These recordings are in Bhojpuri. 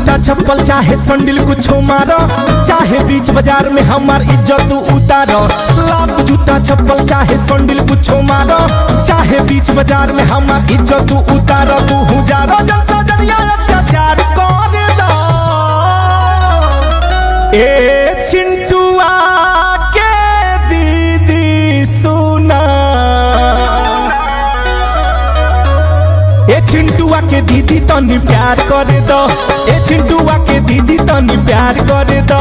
जूता चप्पल चाहे संडिल कुछो मारो चाहे बीच बाजार में हमार इज्जत उतारो लात जूता चप्पल चाहे संडिल कुछो मारो चाहे बीच बाजार में हमार इज्जत उतारो तू हुजारो जलसा जनिया अत्याचार कर दो ए चिंटुआ के दीदी सुना ए चिंटुआ के दीदी तनी प्यार कर दो ए चिंटुआ के दीदी तनी प्यार कर दो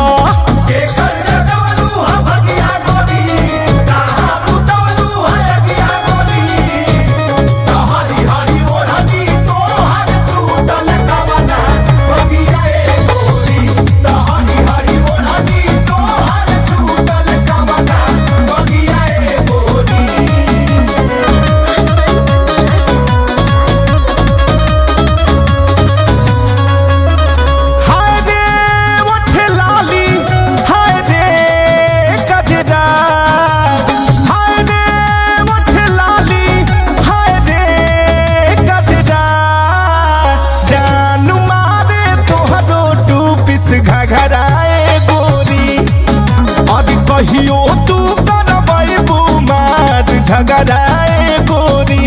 हाय रे ओठ लाली हाय रे गजरा हाय रे ओठ लाली हाय रे गजरा जान मारे तोहरो टू पिस घघराए गोरी अब कहियो तू करबै बुमार झगड़ाए गोरी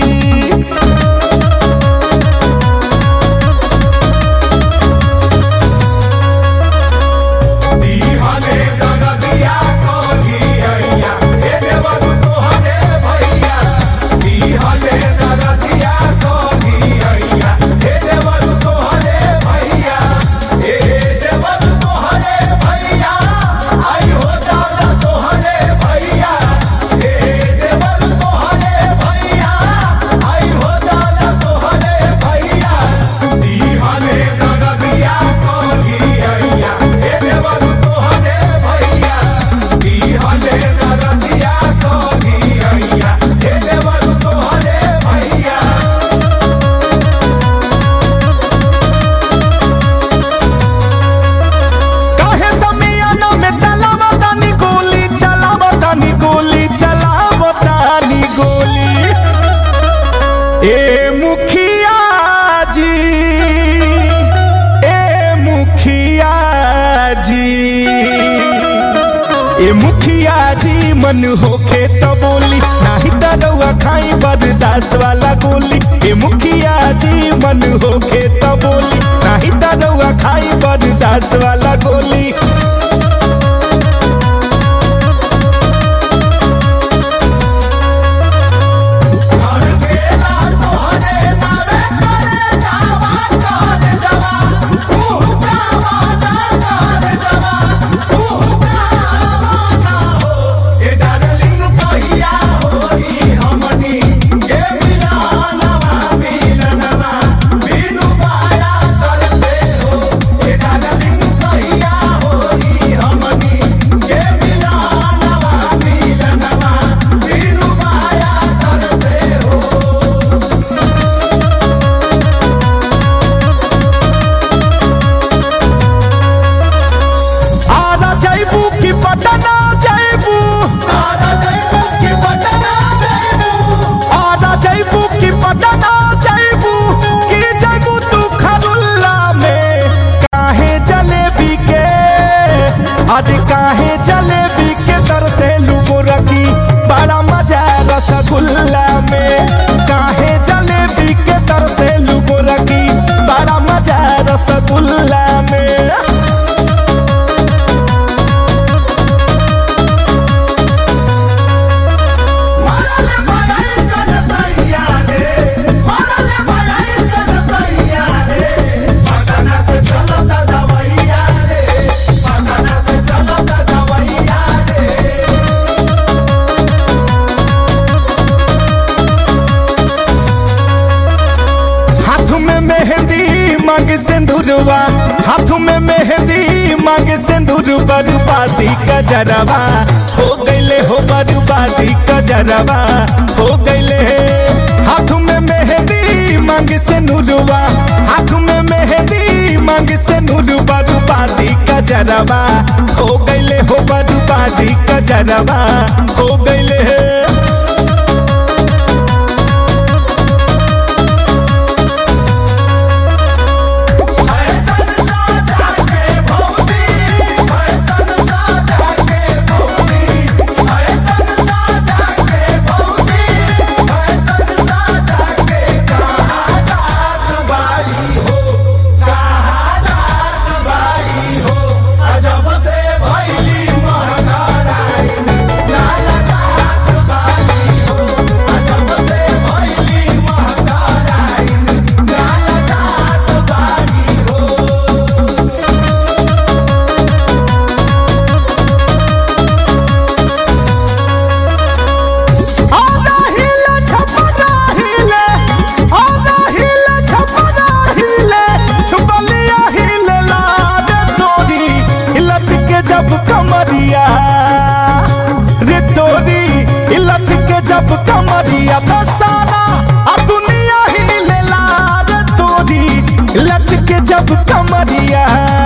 काहे समियाना में चलावो तानी गोली चलावो तानी गोली चलावो तानी गोली ए मुखिया जी ए मुखिया जी ए मुखिया जी मन होखे तो बोली नाही दरवा खाई बर्दाश्त वाला गोली ए मुखिया जी मन होखे तो बोली नाही दरवा खाई बर्दाश्त वाला गोली आरा जैबू की पटना जैबू आरा जैबू की पटना जैबू की जैबू तू खरुल्ला में काहे जलेबी के अरे काहे जलेबी के दर से लुगो रखी बड़ा मजा रसगुल्ला में काहे जलेबी के दर से लुगो रखी बड़ा मजा रसगुल्ला में हाथ में मेहंदी मांग सिंदूरवा हाथ में मेहंदी मांग सिंदूर बर्बादी कजरवा हो गईले हो बर्बादी कजरवा हो गईले हाथ में मेहंदी मांग सिंदूरवा हाथ में मेहंदी मांग सिंदूर बर्बादी कजरवा हो गईले हो बर्बादी कजरवा हो गईले ऐसा जब कमरिया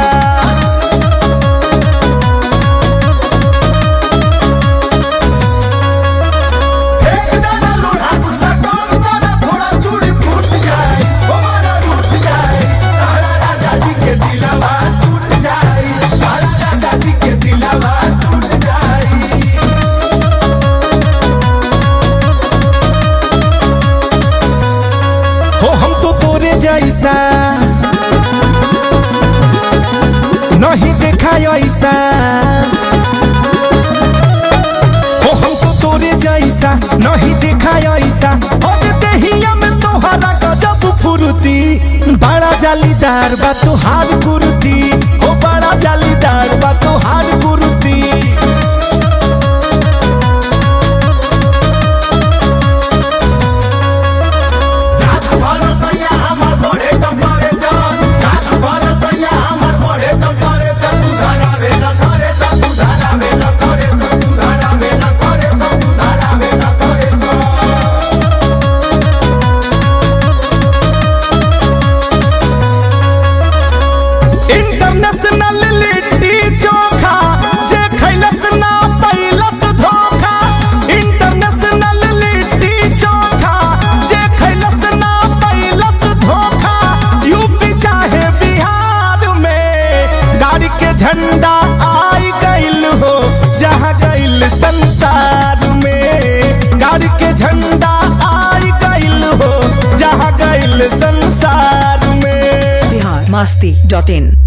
एक दाना लोढ़ा गुस्सा कम करा थोड़ा चूड़ी फूट जाए हमारा रूठ जाए तारा राजा जी के दिलवा टूट जाए तारा राजा जी के दिलवा टूट जाए हो हम तो तोरे जैसा नहीं देखा ऐसा हो हम तो तोरे जैसा नहीं देखा ऐसा और देहिया में तोहरा गजब फुर्ती बड़ा जालीदार बा तोहार कुर्ती हो बड़ा जालीदार बा तोहार कुर्ती रात भर सैया हमर बड़े टम्परे चल रात भर सैया हमर बड़े टम्परे चल तू धारा में न करे सब तू धारा में न करे सब तू धारा में न करे सब तू धारा में न करे सब इंटरनेशनल लिट्टी चोखा जे खैलस ना पैलस धोखा इंटरनेशनल लिट्टी चोखा जे खैलस ना पैलस धोखा यूपी चाहे बिहार में गाड़ी के झंडा आई गइल हो जहाँ गइल संसार में गाड़ी के झंडा आई गइल हो जहाँ गइल संसार में बिहार मस्ती डॉट इन